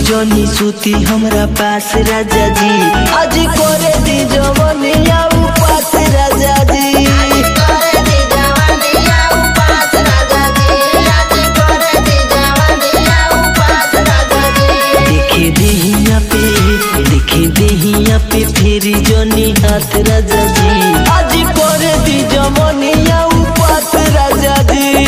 जनी सूती हमरा पास राजा जी आज करे दी जवनिया उपास राजा जी देखे देहिया पे देखे देहिया पे फेरी जनी हाथ राजा जी आज करे दी जवनिया उपास राजा जी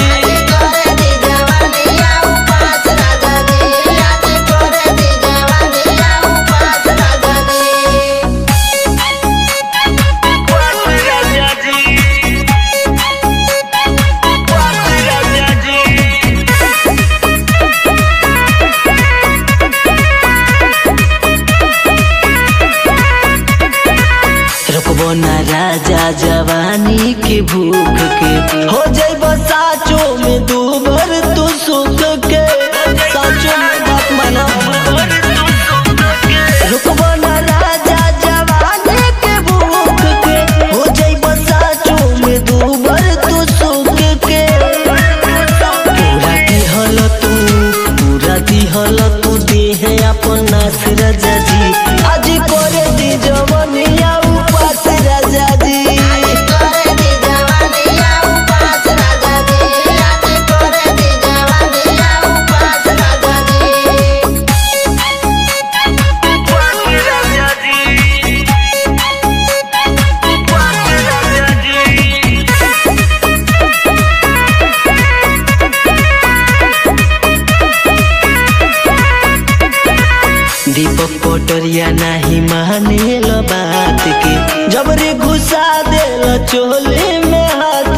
रुकबो ना राजा जवानी के भूख के हो जाइब साचो में दू भर तू सुख के साचो में बात माना रुकबो ना राजा जवानी के भूख के हो जाइब साचो में दू भर तू सुख के पूरा दिहल तू पूरा दिहल तू देह अपन नास राजा जी आज करे दी जवनिया उपास राजा जी दीपक पटरिया नाही मानेल बात के जबरे घुसा देल चोले में हाथ